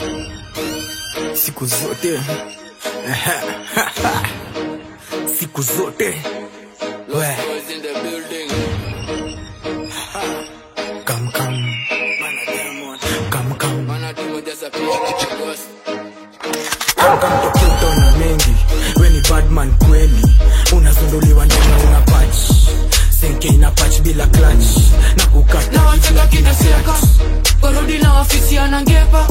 siku zote siku zote we kam kam kam kam kamtokutona mengi we ni badman kweli unazunduliwa ndena una pach senke ina pach bila klach na kukata na wataka kinaseka warudi na ofisi anangepa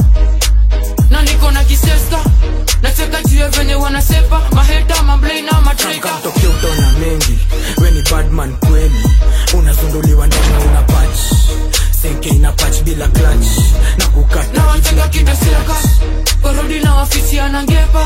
na niko na kiseska nacheka juu ya venye wanasepa maheta mablei na matreka kamtokea utona mengi we ni badman kweli unazunduliwa ndena una pach senke ina pach bila klach na kukata na wataka kinaseka warudi na ofisi anangepa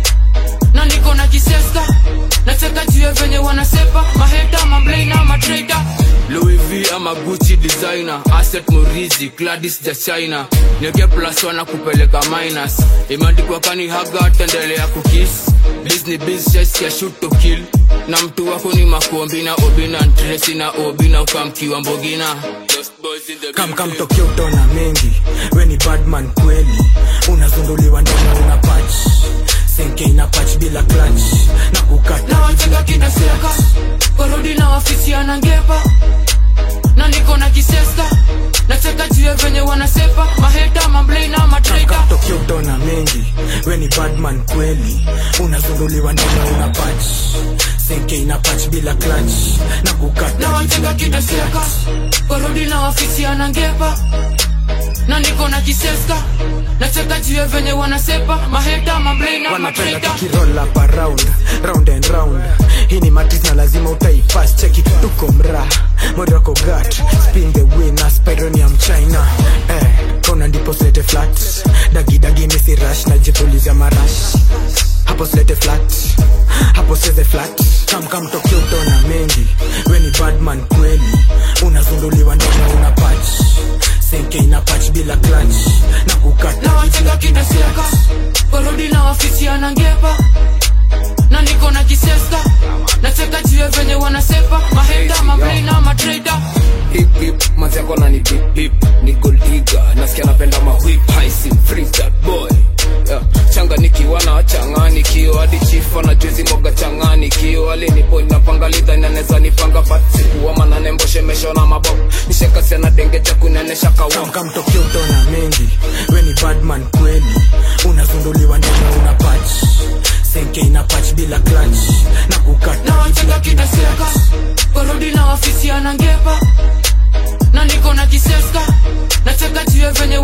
na niko na kiseska nacheka juu ya venye wanasepa maheta mablei na matreka Louis V ama Gucci designer Asset Murizi Gladys ja China Nyoke plus wana kupeleka minus Imeandikwa kani haga tendelea kukis Disney biz ya shoot to kill na mtu wako ni makombi na obi na Tracy na obi na ukamkiwa mbogina Those boys in the kam kam building. tokea utona mengi we ni badman kweli unazunduliwa ndena una pach senke ina pach bila klach na na kukata wataka kinaseka warudi na ofisi anangepa na niko na kiseska nacheka juu ya venye wanasepa maheta mablei na matreka tokea utona mengi we ni badman kweli unazunduliwa ndena una pach senke ina pach bila klach na na kukata wataka kinaseka warudi na ofisi anangepa na niko na kiseska nacheka juu ya venye wanasepa maheta mablei na wanapenda matreka tukiroll up around round and round hii ni matis na lazima utaipas cheki tuko mra morocco gat spin the winner spironium china eh kona ndipo slete flat dagi dagi misi rush na jipulizia marash hapo slete flat hapo seze flat kam kam tokio utona mengi we ni badman kweli unazunduliwa ndena una patch senke ina patch bila clutch na kukata na wataka kinaseka warudi na ofisi anangepa na niko na kiseska nacheka juu ya venye wanasepa maheta mablei na matreka hip hip manzi yako na ni bip bip ni gold digger nasikia napenda ma whip high sim free that boy yeah. changa nikiwa na changani kio hadi chifa na juzi moga changani kio alinipo napanga lidha naneza nipanga but sikuwa manane mboshemesho na mabok nishekasia na denge cha kunenesha kawa kamkamtokea utona mengi we ni badman kweli unazunduliwa ndena una pach senke ina pach bila clutch na na kukata wataka kinaseka warudi na ofisi anangepa na niko na kiseska nacheka juu ya venye